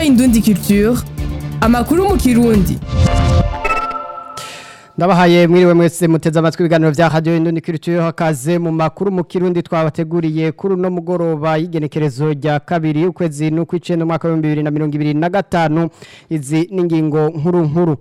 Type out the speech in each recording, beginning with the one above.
Indundi Culture amakuru mu kirundi Ndabahaye mwiriwe mwese muteze amatwi ibiganiro vya Radio Indundi Culture hakaze mu makuru mu kirundi twabateguriye kuri no mugoroba y'igenekerezo rya kabiri ukwezi n'ukwicenda umwaka wa 2025 izi n'ingingo nkuru nkuru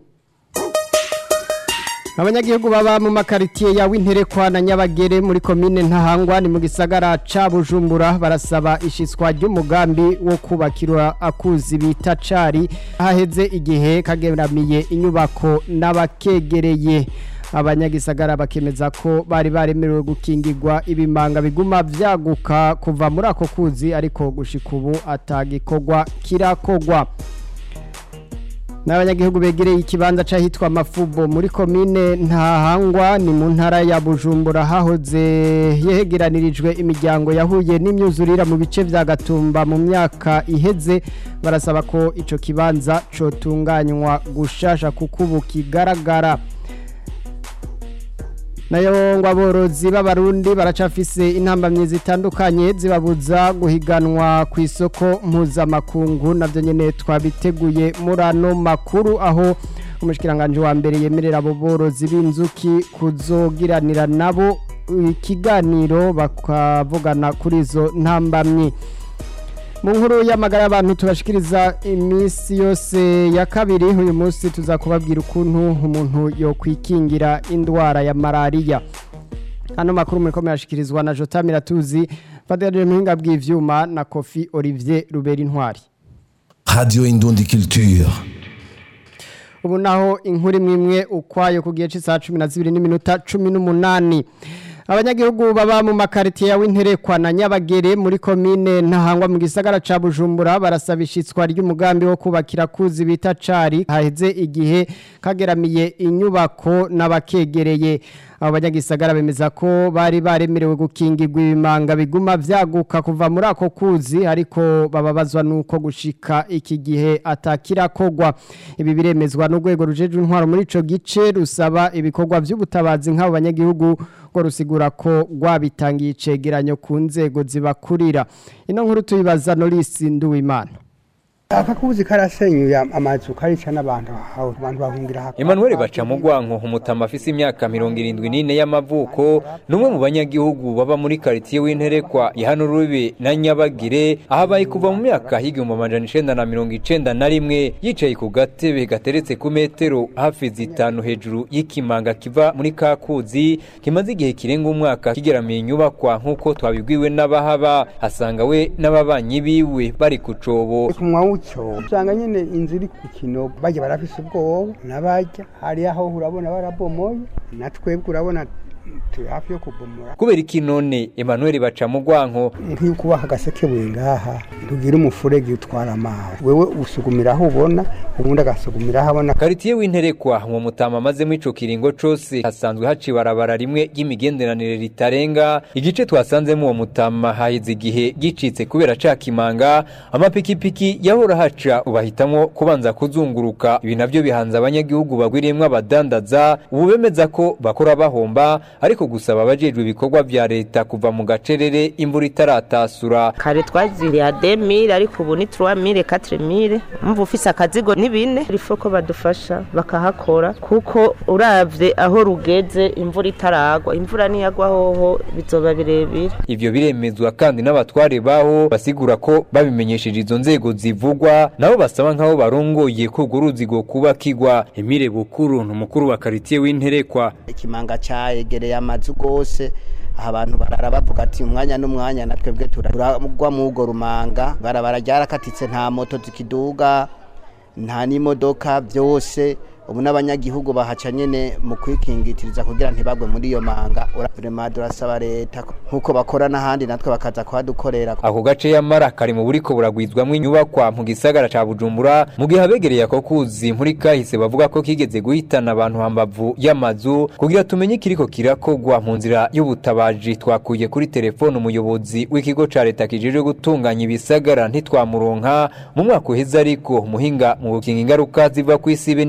Abanyagihugu baba mu makaritiye ya Winterekwa na Nyabagere muri komine Ntahangwa ni mu gisagara ca Bujumbura barasaba ishitswa ry'umugambi wo kubakirwa akuzi bita cari haheze igihe kageramiye inyubako n'abakegereye abanyagisagara bakemeza ko bari baremerewe gukingirwa ibimanga biguma vyaguka kuva muri ako kuzi ariko gushika ubu atagikorwa kirakogwa n'abanyagihugu begereye ikibanza c'ahitwa mafubo muri komine ntahangwa ni mu ntara ya bujumbura hahoze yegeranirijwe imiryango yahuye n'imyuzurira mu bice vya gatumba mu myaka iheze barasaba ko ico kibanza cotunganywa gushasha kuko ubu kigaragara nayo ngo aborozi b'abarundi baracafise intambamyi zitandukanye zibabuza guhiganwa ku isoko mpuzamakungu navyo nyene twabiteguye muri ano makuru aho umushikiranganje wa mbere yemerera abo borozi b'inzuki kuzogiranira nabo ikiganiro bakavugana kuri izo ntambamyi mu nkuru y'amagara y'abantu tubashikiriza iminsi yose ya kabiri uyu munsi tuzakubabwira ukuntu umuntu yokwikingira indwara ya malariya hano makuru muri komera ashikirizwa na Jota Miratuzi Fadel Muhinga bw'ivyuma na Kofi Olivier Ruberi Ntwari Radio Indundi Culture ubu naho inkuru imwe imwe ukwayo ku gihe cy'isaha 12 n'iminota 18 abanyagihugu baba mu makaritiye ya Winterekwa na Nyabagere muri komine ntahangwa mu gisagara ca Bujumbura barasaba ishitswa ry'umugambi wo kubakira kuzi bita cari haheze igihe kageramiye inyubako n'abakegereye abo banyagisagara bemeza ko bari baremerewe gukingirwa ibimanga biguma vyaguka kuva muri ako kuzi ariko bababazwa nuko gushika iki gihe atakirakogwa ibi biremezwa n'urwego rujejwe intwaro muri ico gice rusaba ibikorwa vy'ubutabazi nk'abo banyagihugu ngo rusigura ko rwabitangiye icegeranyo ku nzego zibakurira ino nkuru tuyibaza Norisi Nduwimana akakuzi karasenyuye amazu karica n'abantu aho abantu bahungira hako Emmanuel Bacamugwanko umutama afise imyaka 74 y'amavuko numwe mu banyagihugu baba muri quartier w'interekwa ihano rubi na Nyabagire ahabaye kuva mu myaka higumba amajana 1991 yicaye ku gatebe gateretse ku metero hafi zitanu hejuru y'ikimanga kiva muri kakuzi kimaze igihe kirenga umwaka kigeramiye inyubakwa nkuko twabibwiwe n'abahaba asanga we n'ababanyi biwe bari kucobo muco usanga nyine inzu iri ku kinogo bajya barafise ubwoba n'abajya hari aho urabona barabomoye na twebwe urabona turi hafi yo kubomora kubera iki none Emmanuel Bacamugwanko nk'iyo kubaha agasekebuye ngaha ntugira umufurege utwara amazi wewe usugumira aho ubona ubundi agasugumira aho abona Karitiye w'interekwa mu mutama amazemo ico kiringo cose hasanzwe haci barabara rimwe ry'imigenderanire ritarenga igice twasanzemo uwo mutama hahize igihe gicitse kubera cakimanga amapikipiki yahora haca ubahitamwo kubanza kuzunguruka ibi navyo bihanze abanyagihugu bagwiriyemwo abadandaza ubu bemeza ko bakora bahomba ariko gusaba abajejwe ibikorwa vya leta kuva mu gacerere imvura itaratasura kare twaziriye ademire ariko ubu ni turuwamire katiremire mva ufise akazigo ni bine rifo ko badufasha bakahakora kuko uravye aho rugeze imvura itaragwa imvura niyagwa hoho bizoba birebire ivyo biremezwa kandi n'abatware baho basigura ko babimenyesheje izo nzego zivugwa nabo basaba nk'aho barongoye ko urwo ruzi kubakigwa Emile Bukuru ni umukuru wa karitiye w'interekwa ikimanga cayegereye amazu gose aha abantu barara bavuga ati umwanya n'umwanya na twebwe turagwa mu urwo rumanga barabara ryarakatitse nta moto zikiduga nta n'imodoka byose ubu n'abanyagihugu bahaca nyene mu kwikingitiriza kugira ntibagwe muri iyo manga urabirema durasaba leta nkuko bakora n'ahandi natwe bakaza kuhadukorera ako gace yamara kari mu buriko buragwizwamwo inyubakwa mu gisagara ca Bujumbura mu gihe abegereye ako kuzi muri kahise bavuga ko kigeze guhitana abantu hambavu y'amazu kugira tumenye kiriko kirakogwa mu nzira y'ubutabaji twakuye kuri telefone umuyobozi w'ikigo ca leta kijejwe gutunganya ibisagara ntitwamuronka mu mwaka uheze ariko muhinga mu gukinga ingaruka ziva kw'isibe n'ibiza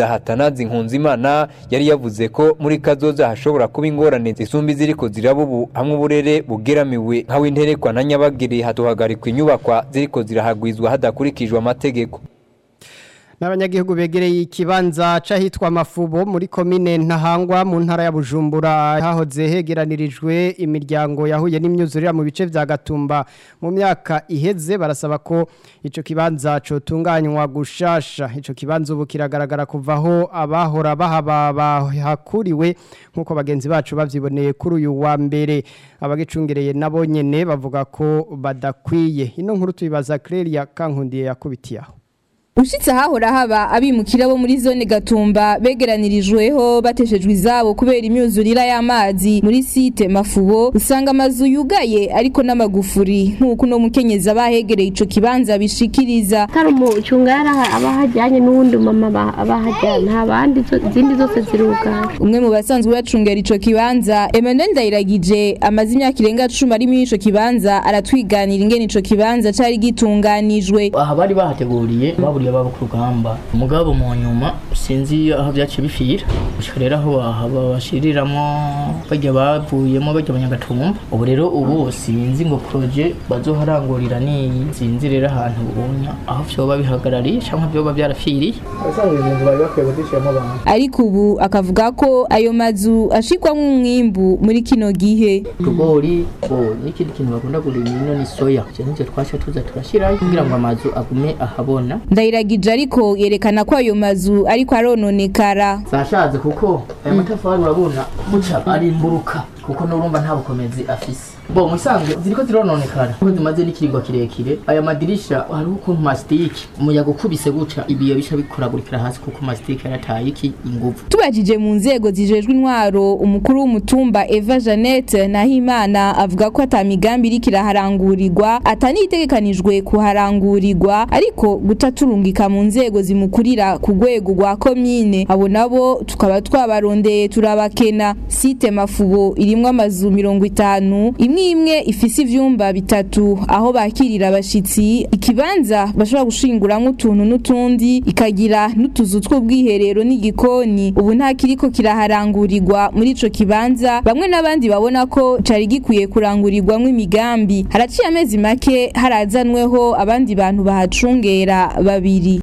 gushikiriza hatanazi nkunzimana yari yavuze ko muri kazoza hashobora kuba ingorane zisumba iziriko ziraba ubu hamwe uburere bugeramiwe nka w'interekwa na nyabagiri hatuhagarikwa inyubakwa ziriko zirahagwizwa hadakurikijwe amategeko n'abanyagihugu begereye ikibanza c'ahitwa mafubo muri komine ntahangwa mu ntara ya bujumbura hahoze hegeranirijwe imiryango yahuye n'imyuzurira mu bice vya gatumba mu myaka iheze barasaba ko ico kibanza cotunganywa gushasha ico kibanza ubu kiragaragara kuvaho abahora bahaba bahakuriwe nk'uko bagenzi bacu bavyiboneye kuri uyu wa mbere abagicungereye nabo nyene bavuga ko badakwiye ino nkuru tuyibaza Clelia Kankundiye yakubitiyaho Ushitse ahahora haba abimukira bo muri zone Gatumba begeranirijweho bateshejwe izabo kubera imyuzurira y'amazi muri site Mafubo usanga amazu yugaye ariko n'amagufuri nk'uko no mukenyeza abahegereye ico kibanza bishikiriza hari umucungara abahajyanye n'uwundi mama abahajyanye nta bandi izindi zose zirugaye umwe mu basanzwe bacungera ico kibanza Emmanuel Ndayiragije amaze imyaka irenga 10 ari muri ico kibanza aratwiganira ingene ico kibanza cari gitunganijwe aha bari bahateguriye baburiye baba ku rugamba umugabo mu nyuma sinzi aho byaciye bifira gushika rero aho babashiriramwo bajya bavuyemo bajya abanyagatumba ubu rero ubu sinzi ngo proje bazoharangurira niyi sinzi rero ahantu ubunya aho vyoba bihagarariye canke vyoba byarafiriye abasanzwe ibintu bari bakwiye kuzishiramo abantu ariko ubu akavuga ko ayo mazu ashikwamwo umwimbu muri kino gihe tugori bo n'ikindi kintu bakunda kurima ni soya ivyo nivyo twaca tuza turashirayo kugira ngo amazu agume ahabona ndayiragije ariko yerekana ko ayo mazu ariko arononekara zashaze kuko aya matafari urabona buca arimburuka kuko n'urumva nta bukomezi afise bo musanzwe ziriko zirononekara kuko zimaze n'ikiringo kirekire aya madirisha hariho ukuntu masitike umuyaga ukubise guca ibiyo bica bikoragurikira hasi kuko masitike yarataye iki inguvu tubajije mu nzego zijejwe intwaro umukuru w'umutumba Eva Jeannette Nahimana avuga ko ata migambi iriko iraharangurirwa atanitegekanijwe kuharangurirwa ariko guca turungika mu nzego zimukurira ku rwego rwa komine abo nabo tukaba twabarondeye turabakena site mafubo irimwo amazu mirongo itanu imwe imwe ifise ivyumba bitatu aho bakirira abashitsi ikibanza bashobora gushinguramwo utuntu n'utundi ikagira n'utuzu tw'ubwiherero n'igikoni ubu nta kiriko kiraharangurirwa muri ico kibanza bamwe n'abandi babona ko cari gikwiye kurangurirwamwo imigambi haraciye amezi make harazanweho abandi bantu bahacungera babiri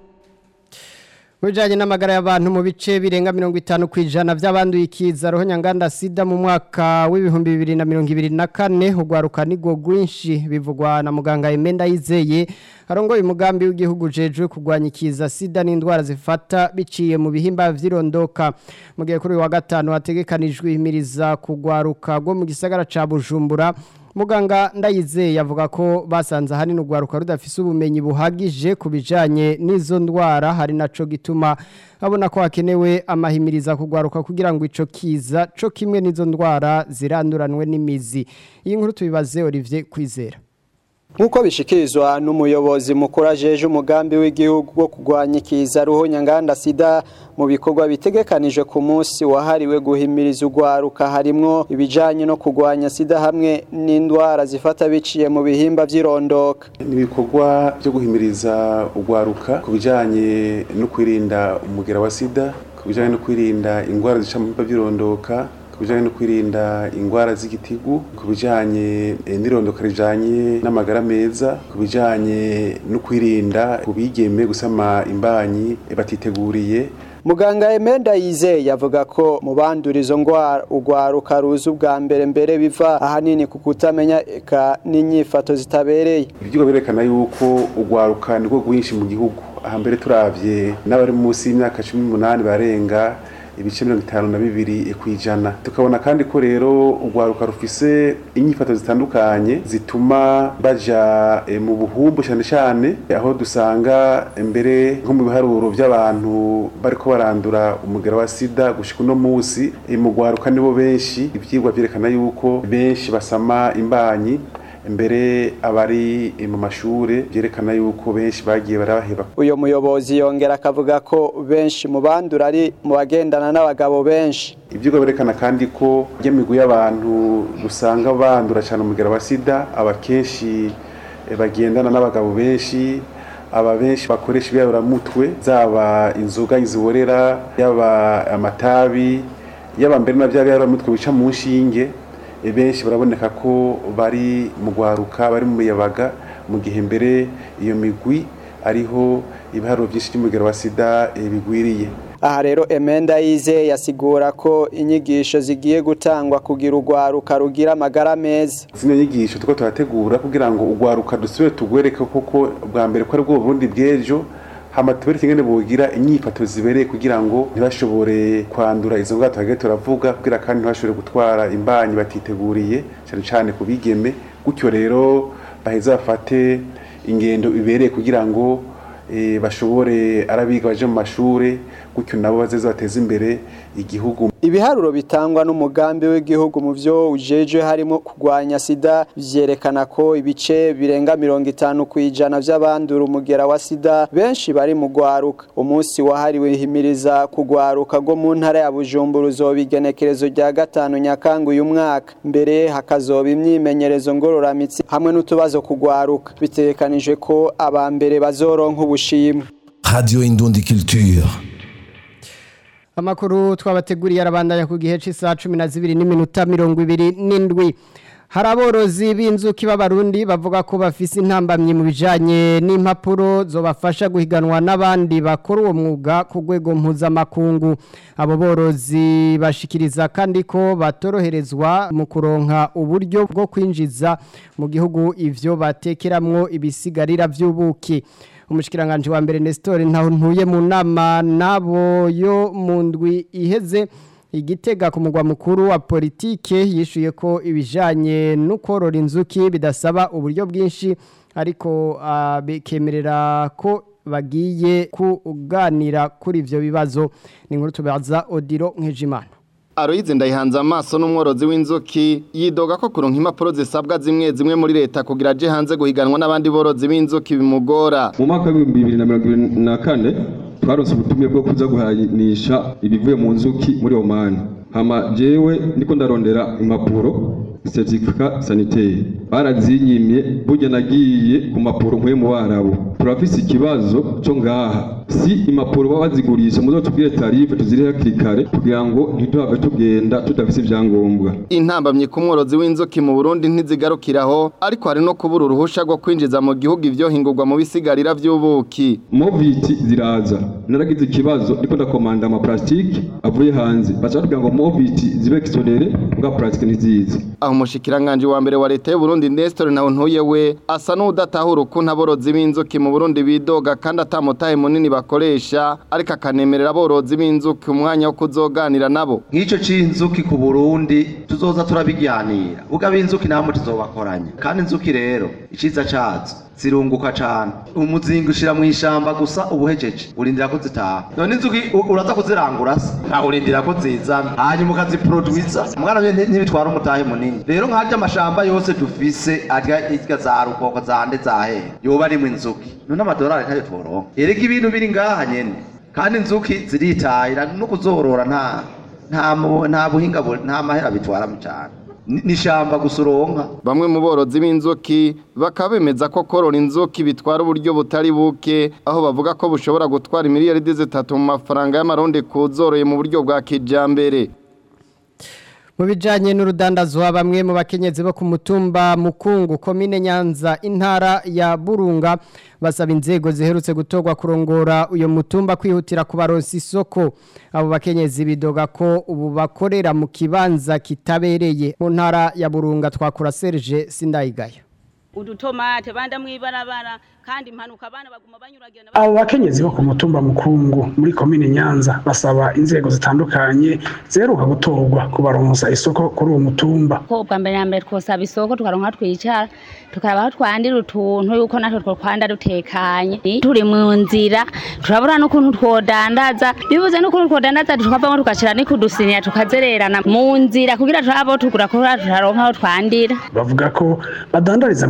Mujanye n'amagara y'abantu mu bice birenga 50 kwijana by'abanduye ikiza roho nyanganda sida mu mwaka w'ibihumbi 2024 ugwaruka nigo gwinshi bivugwa na muganga Emenda yizeye arongoye umugambi w'igihugu jejwe kugwanya ikiza sida n'indwara zifata biciye mu bihimba vyirondoka mu gihe kuri wa gatanu hategekanijwe imiriza kugwaruka go mu gisagara ca Bujumbura muganga ndayizeye yavuga ko basanze ahanini urwaruka rudafise ubumenyi buhagije ku bijyanye n'izo ndwara hari naco gituma abona ko hakenewe amahimiriza kugwaruka kugira ngo ico kiza co kimwe n'izo ndwara ziranduranwe n'imizi iyi nkuru tubibaze Olivier Kwizera Nkuko bishikirizwa n'umuyobozi mukuru ajeje umugambi w'igihugu wo kugwanya ikiza ruho nyanganda sida mu bikorwa bitegekanijwe ku munsi wahariwe guhimiriza urwaruka harimwo ibijanye no kugwanya sida hamwe n'indwara zifata biciye mu bihimba vy'irondoka ibikorwa byo guhimiriza urwaruka ku bijanye no kwirinda umugera wa sida ku bijanye no kwirinda indwara zica mu bihimba vy'irondoka kubijanye no kwirinda ingwara z'igitigu kubijanye n'irondoka rijanye n'amagara meza kubijanye no kwirinda kubigeme gusama imbanyi batiteguriye Muganga Emenda Yize yavuga ko mu bandura izo ngwara ugwaruka ruzi ubwa mbere mbere biva ahanini ku kutamenya eka n'inyifato zitabereye. Ibyo berekana yuko ugwaruka niko gwinshi mu gihugu ahambere turavye n'abari munsi y'imyaka 18 barenga ibice mirongo itanu na bibiri kwijana tukabona kandi ko rero urwaruka rufise inyifato zitandukanye zituma baja e, mu buhumbu cyane cyane aho dusanga mbere nko mu biharuro by'abantu bariko barandura umugera wa sida gushika uno munsi e, mu rwaruka nibo benshi ivyigwa vyerekana yuko benshi basama imbanyi mbere abari mu mashure byerekana yuko benshi bagiye barabaheba uyo muyobozi yongera akavuga ko benshi mu bandura ari mu bagendana n'abagabo benshi ibyugo berekana kandi ko ry'imigwi y'abantu usanga bandura cyane umugera wa sida aba kenshi bagendana n'abagabo benshi aba benshi bakoresha ibiyaburamutwe zaba inzoga ziborera yaba amatabi yaba mbere na bya biyaburamutwe bica mu nshinge e, benshi baraboneka ko bari mu gwaruka bari mu muyabaga mu gihe mbere iyo migwi ariho ibiharuro byinshi by'umugero wa sida e, bigwiriye aha rero emenda yize yasigura ko inyigisho zigiye gutangwa kugira urwaruka rugira amagara meza zino nyigisho tuko turategura kugira ngo urwaruka dusubire tugwereke koko bwa mbere ko ari bwo Burundi bw'ejo hama tubereke ingene bogira inyifato zibereye kugira ngo ntibashobore kwandura izo ngwara tuhagiye turavuga kugira kandi ntibashobore gutwara imbanyi batiteguriye cyane cyane ku bigeme gutyo rero baheze bafate ingendo ibereye kugira ngo eh, bashobore arabiga baje mu mashure gutyo nabo bazeze bateze imbere igihugu ibiharuro bitangwa n'umugambi w'igihugu mu byo ujeje harimo kurwanya sida vyerekana ko ibice birenga mirongo itanu ku ijana vy'abandura umugera wa sida benshi bari mu gwaruka umunsi wahariwe himiriza kugwaruka rwo mu ntara ya bujumbura uzoba igenekerezo rya gatanu nyakanga uyu mwaka mbere hakazoba imyimenyerezo ngororamitsi hamwe n'utubazo kugwaruka bitegekanijwe ko aba mbere bazoronka ubushimwe Radio Indundi Culture. Amakuru twabateguriye arabandanya ku gihe cy'isaha 12 n'iminota 27 hari aborozi b'inzuki b'abarundi bavuga ko bafise intambamyi mu bijanye n'impapuro zobafasha guhiganwa n'abandi bakora uwo mwuga ku rwego mpuzamakungu abo borozi bashikiriza kandi ko batoroherezwa mu kuronka uburyo bwo kwinjiza mu gihugu ivyo batekeramwo ibisigarira vy'ubuki umushikiranganje wa mbere Nestor ntaho ntuye mu nama nabo yo mu ndwi iheze igitega ku mugwa mukuru wa politike yishuye ko ibijanye no korora inzuki bidasaba uburyo bwinshi ariko uh, bekemerera ko bagiye kuganira kuri ivyo bibazo ni nkuru tubaza Odiro Nkejimana Aloyize ndayihanze amaso n'umworozi w'inzuki yidoga ko kuronka impapuro zisabwa zimwe zimwe muri leta kugira aje hanze guhiganwa n'abandi borozi b'inzuki bimugora mu mwaka w'ibihumbi bibiri na mirongo ibiri na kane twaronse ubutumire bwo kuza guhanisha ibivuye mu nzuki muri omani hama jewe ndiko ndarondera impapuro certificat sanitaire barazinyimye burya nagiye ku mapuro nkwe mu barabu turafise ikibazo cyo ngaha si impapuro baba bazigurisha muzo tubwire tarife tuzire hakiri kare kugira ngo ntiduhave tugenda tudafise ibyangombwa intambamye ku mworozi w'inzuki mu Burundi ntizigarukiraho ariko hari no kubura uruhusha rwo kwinjiza mu gihugu ivyo hingurwa mu bisigarira vy'ubuki moviti ziraza naragize ikibazo ndiko ndakomanda ama plastique avuye hanze bacha kugira ngo moviti zibe exonere bwa plastique ntizizi aho umushikiranganje wa mbere wa leta y'u Burundi Nestor naho ntuye we asa n'udatahura ukuntu aborozi b'inzuki mu Burundi bidoga kandi atamutahe munini bakoresha ariko akanemerera aborozi b'inzuki umwanya wo kuzoganira nabo nk'icyo c'inzuki ku Burundi tuzoza turabiganira ubwo inzuki namwe tuzobakoranya kandi inzuki rero iciza cazo zirunguka cane umuzingi ushira mu ishamba gusa ubuhejeje urindira ko zitaha none inzuki uraza kuzirangura se ntaho urindira ko zizana hanyuma ukaziproduiza mwana ntibitwara umutahe munini rero nk'arya amashamba yose dufise arya irya za rukoko zande zahe yoba arimwo inzuki none amadolari ntayo tworonka erega ibintu biri ngaha nyene kandi inzuki ziritahira no kuzorora nta nta nta buhinga nta mahera bitwaramo cyane nishamba gusuronka bamwe mu borozi b'inzuki bakaba bemeza ko korora inzuki bitwara uburyo butari buke aho bavuga ko bushobora gutwara miliyaridi zitatu mu mafaranga y'amarundi kuzoroye mu buryo bwa kijambere mu bijanye n'urudandazwa bamwe mu bakenyezi bo ku mutumba mukungu komine nyanza intara ya burunga basaba inzego ziherutse gutorwa kurongora uyo mutumba kwihutira kubaronsa isoko abo bakenyezi bidoga ko ubu bakorera mu kibanza kitabereye mu ntara ya burunga twakura Serge Sindayigaya udutomate banda mwibarabara kandi impanuka abana baguma banyuragirana abo bakenyezi bo ku mutumba mukungu muri komine nyanza basaba inzego zitandukanye zeruka gutorwa kubaronsa isoko kuri uwo mutumba ko bwa mbere na mbere twosaba isoko tukaronka twicara tukaraba aho twandira utuntu yuko natwe twokwanda dutekanye turi mu nzira turabura n'ukuntu twodandaza bibuze n'ukuntu twodandaza tukavamo tugashira n'ikudusinya tukazererana mu nzira kugira turabo tugura kugira turaronka aho twandira bavuga ko badandariza mu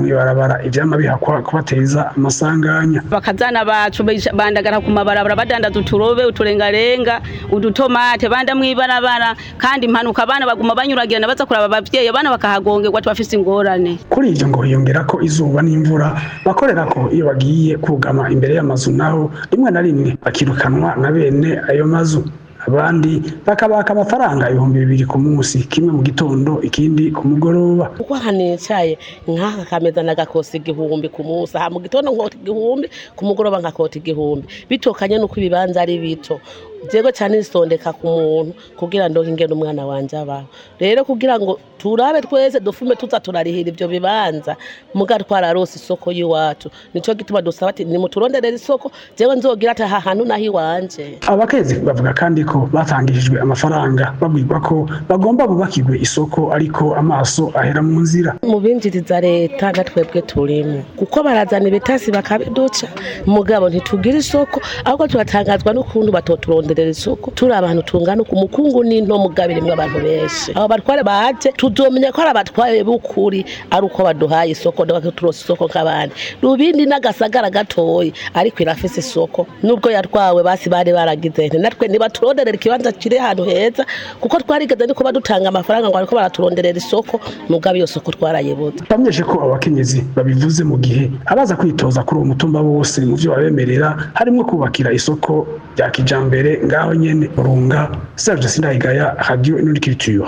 mw'ibarabara ivyama bihakwa kubateza amasanganya bakazana bacu bisha- bandagara ku mabarabara badandaza uturobe uturengarenga udutomate banda mw'ibarabara kandi impanuka abana baguma banyuragirana baza kuraba abavyeyi abana bakahagongerwa tubafise ingorane kuri ivyo ngo hiyongera ko izuba n'imvura bakorera ko iyo bagiye kugama imbere y'amazu naho rimwe na rimwe bakirukanwa na bene ayo mazu abandi bakabaka amafaranga ibihumbi bibiri ku munsi kimwe mu gitondo ikindi ku mugoroba kuko ahantu nicaye nk'aka kameza nagakosa igihumbi ku munsi aha mu gitondo nkota igihumbi ku mugoroba nkakota igihumbi bitokanye n'uko ibibanza ari bito jego cyane isondeka ku muntu kugira ngo ingene umwana wanje abaho rero kugira ngo turabe twese dufume tuza turarihira ivyo bibanza muga twararose isoko y'iwacu nico gituma dusaba ati nimuturonderere isoko jewe nzogira ati aha hantu naho iwanje abakenyezi bavuga kandi ko batangishijwe amafaranga babwirwa ko bagomba bubakirwe isoko ariko amaso ahera mu nzira mu binjiriza leta na twebwe turimo kuko barazana ibitasi bakabiduca mugabo ntitugira isoko ahubwo turatangazwa n'ukuntu batoturonderera isoko turi abantu tungana ku mukungu n'into mugabo irimwo abantu benshi abo batware baje tuzomenya ko ari abatware b'ukuri ari uko baduhaye isoko turosa isoko nk'abandi rubindi n'agasagara gatoyi ariko irafise isoko nubwo yatwawe basi bari baragize nti natwe ntibaturonderera ikibanza kiri ahantu heza kuko twarigeze no kuba dutanga amafaranga ngo ariko baraturonderera isoko mugabo iyo soko twarayibuze bamenyeshe ko abakenyezi babivuze mu gihe abaza kwitoza kuri uwo mutumba bose mu byo babemerera harimo kubakira isoko rya kijambere ngaho nyene urunga Serge Sindayigaya Radio Nurikiriture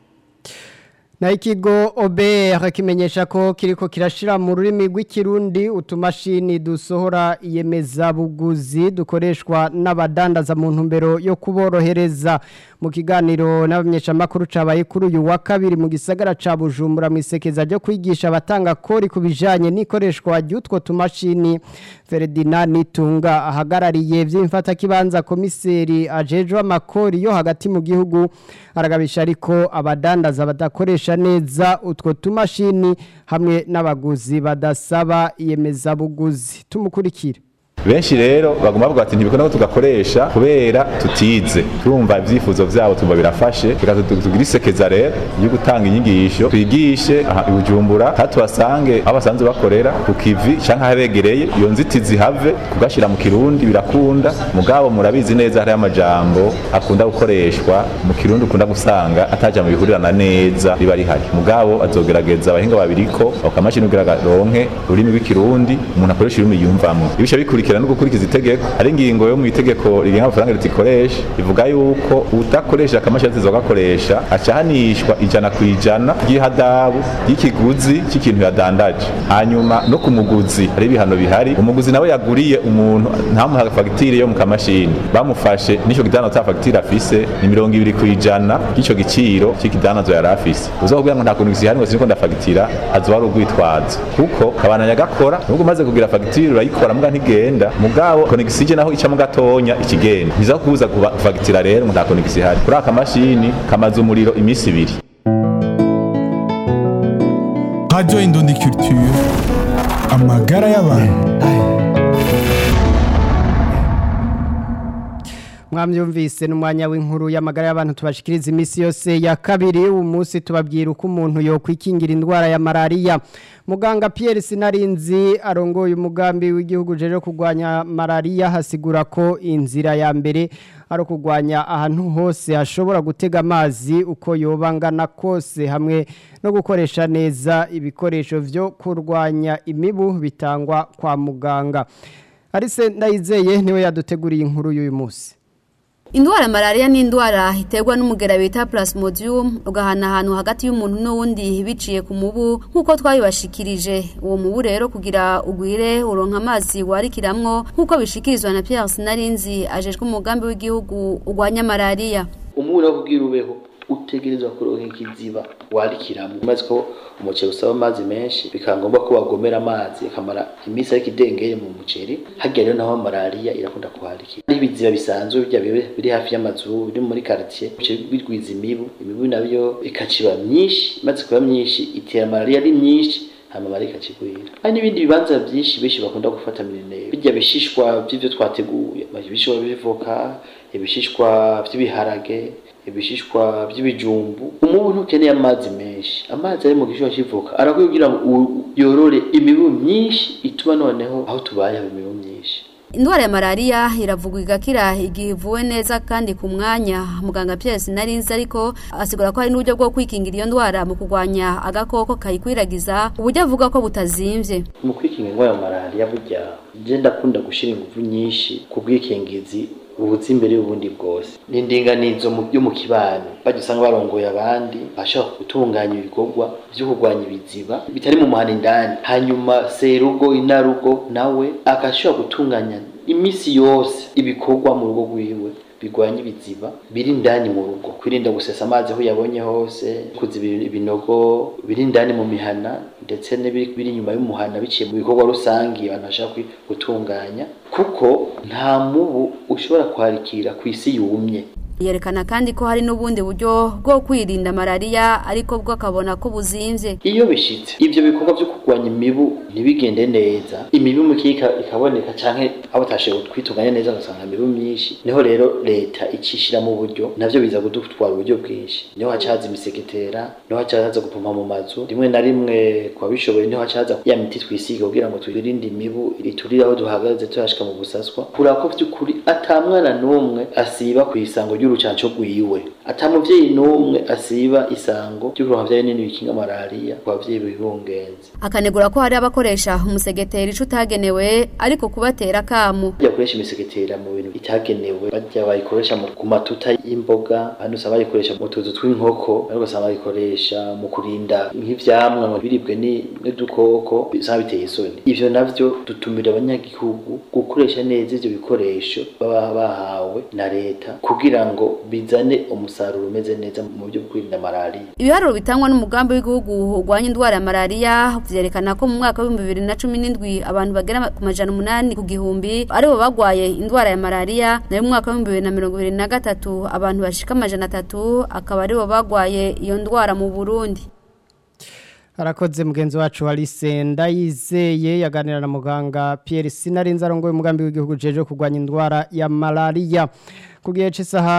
na ikigo OBR kimenyesha ko kiriko kirashira mu rurimi rw'ikirundi utumashini dusohora iyemeza buguzi dukoreshwa n'abadandaza mu ntumbero yo kuborohereza mu kiganiro n'abamenyesha makuru cabaye kuri uyu wa kabiri mu gisagara ca Bujumbura mu isekeza ryo kwigisha abatanga kori kubijanye n'ikoreshwa ry'utwo tumashini Ferdinand Nitunga ahagarariye vy'imfata kibanza komiseri ajejwe amakori yo hagati mu gihugu aragabisha ariko abadandaza badakoresha neza utwo tumashini hamwe n'abaguzi badasaba iyemeza buguzi tumukurikire benshi rero bagomba bavuga ati ntibikunda ko tugakoresha kubera tutize turumva ibyifuzo byabo tumva birafashe reka tugire isekeza rero yo gutanga inyigisho twigishe aha i bujumbura kandi tubasange aho basanzwe bakorera ku kivi cyangwa ahabegereye iyo nzitizi have kugashyira mu kirundi birakunda mugabo murabizi neza hariho amajambo akunda gukoreshwa mu kirundi ukunda gusanga atajambo bihurirana neza riba rihari mugabo azogerageza abahinga babiriko bakamashini kugira ronke ururimi rw'ikirundi umuntu akoresha ururimi yumvamwo ibisha bikurikira no gukurikiza itegeko hari ingingo yo mu itegeko rigenga amafaranga ritikoresha ivuga yuko udakoresha akamashini ateza gakoresha acahanishwa ijana ku ijana ry'ihadabu y'ikiguzi cy'ikintu yadandaje hanyuma no ku muguzi hari ibihano bihari umuguzi nawe yaguriye umuntu ntamuha fagitire yo mu kamashini bamufashe n'icyo gidano ta fagitire afise ni mirongo ibiri ku ijana y'icyo giciro cy'ikidanazo yari afise uzakubwira ngo nta kuntu gisihanirwa siniko ndafagitira azoba ari urwitwazo kuko kabana gakora nubwo umaze kugira fagitire urayikora mbwa ntigenda mugabo konegisi naho icamo gatonya ikigenda biza kubuza kufagitira rero ngo nta konegisi ihari kuri aka mashini kamaze umuriro iminsi ibiri Radio Indundi Culture amagara y'abantu mwamyumvise n'umwanya w'inkuru y'amagara y'abantu tubashikiriza iminsi yose ya kabiri uyu munsi tubabwira uko umuntu yokwikingira indwara ya malariya muganga Pierre Sinarinzi arongoye umugambi w'igihugu jeje kurwanya malariya hasigura ko inzira ya mbere ari kurwanya ahantu hose hashobora gutega amazi uko yobangana kose hamwe no gukoresha neza ibikoresho byo kurwanya imibu bitangwa kwa muganga arise ndayizeye niwe yaduteguriye inkuru y'uyu munsi Indwara malaria ni indwara iterwa n'umugera bita Plasmodium ugahana ahantu hagati y'umuntu n'uwundi biciye ku mubu nkuko twabibashikirije uwo mubu rero kugira ugwire uronka amazi warikiramwo nkuko bishikirizwa na Pierre Sinarinzi ajejwe umugambi w'igihugu ugwanya malaria umubu rero kugira ubeho utegerezwa kuronka ikiziba warikiramo maze ko umuceri usaba amazi menshi bikaba ngombwa ko wagomera amazi akamara iminsi ariko idengeye mu muceri hajya rero naho malariya irakunda kuharikira ari ibiziba bisanzwe bijya biri hafi y'amazu biri muri quartier bice bigwiza imibu imibu nabyo ikaciba myinshi maze kuba myinshi itera malariya ari myinshi hama malariya ikacigwira hari n'ibindi bibanza byinshi benshi bakunda gufata minenero bijya bishishwa by'ivyo twateguye ibishishwa bivoka ibishishwa by'ibiharage ibishishwa by'ibijumbu umubu ntukeneye amazi menshi amazi ari mu gishishwa cy'ivoka arakwiye kugira ngo u- yorore imibu myinshi ituma noneho aho tubaye haba imibu myinshi Indwara ya malaria iravugwa igakira igihe ivuwe neza kandi ku mwanya muganga Pierre Sinarinzi ariko asigura ko hari n'uburyo bwo kwikingira iyo ndwara mu kurwanya agakoko kayikwiragiza uburyo avuga ko butazimvye mu kwikinga indwara ya malariya burya je ndakunda gushyira ingufu nyinshi ku bwikingizi bubuze imbere y'ubundi bwose ni indinganizo mu byo mu kibano bajya usanga barongoye abandi bashobora gutunganya ibikorwa byo kurwanya ibiziba bitari mu muhana indani hanyuma serugo inarugo nawe agashobora gutunganya iminsi yose ibikorwa mu rugo rwiwe bigwanya ibiziba biri indani mu rugo kwirinda gusesa amazi aho yabonye hose kuziba ibinogo biri indani mu mihana ndetse n'ibiri biri inyuma y'umuhana biciye mu bikorwa rusange abantu bashaka kwi- gutunganya kuko nta mubu ushobora kwarikira ku isi yumye yerekana kandi ko hari n'ubundi buryo bwo kwirinda malaria ariko bwo akabona ko buzimvye iyo bishitse ibyo bikorwa byo kurwanya imibu ntibigende neza imibu mukika ikaboneka canke abo batashoboye kwitunganya neza ugasanga imibu myinshi niho rero leta icishira mu buryo navyo biza kudutwara uburyo bwinshi niho haca haza imisegetera niho haca haza gupompa mu mazu rimwe na rimwe kwa bishoboye niho haca haza ya miti twisiga kugira ngo twirinde imibu iturire aho duhagaze turashika mu busaswa kuraba ko vy'ukuri ata mwana n'umwe asiba ku isango ry'urucanco rwiwe ata muvyeyi n'umwe asiba isango ry'ukuronka vya binini bikinga malariya ku bavyeyi bibungenze akanegura ko hari abakoresha umusegeteri ico utagenewe ariko kubatera akamu bajya bakoresha imisegetera mu bintu bitagenewe bajya bayikoresha mu- ku matuta y'imboga abandi usanga bayikoresha mu tuzu tw'inkoko abandi ugasanga bayikoresha mu kurinda nk'ivyamwa ngo biribwe ni- n'udukoko usanga biteye isoni ivyo navyo dutumira abanyagihugu gukoresha neza ivyo bikoresho baba bahawe na leta kugira ngo bizane umusaruro umeze neza mu buryo bwo kwirinda malariya ibiharuro bitangwa n'umugambi w'igihugu urwanya indwara ya malaria vyerekana ko mu mwaka w'ibihumbi bibiri na cumi n'indwi abantu bagera ku majana umunani ku gihumbi aribo bagwaye indwara ya malaria nayo mu mwaka w'ibihumbi bibiri na mirongo ibiri na gatatu abantu bashika amajana atatu akaba aribo bagwaye iyo ndwara mu burundi Arakoze mugenzi wacu Alice Ndayizeye yaganira na muganga Pierre Sinarinza arongoye umugambi w'igihugu jeje kurwanya indwara ya malaria kugiye cy'isaha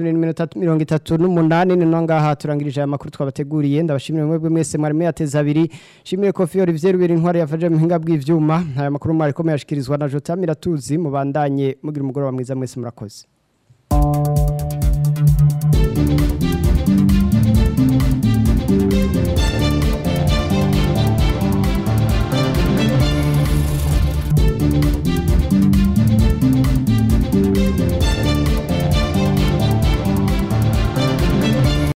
12:38 ni ngaha turangirije aya makuru twabateguriye ndabashimira mwebwe mwese mwari mwateza abiri shimire Kofi Olivier Ruberi intwari yafaje mu hinga bw'ivyuma aya makuru mwari komeye ashikirizwa na Jota Miratuzi mubandanye mugira umugoroba mwiza mwese murakoze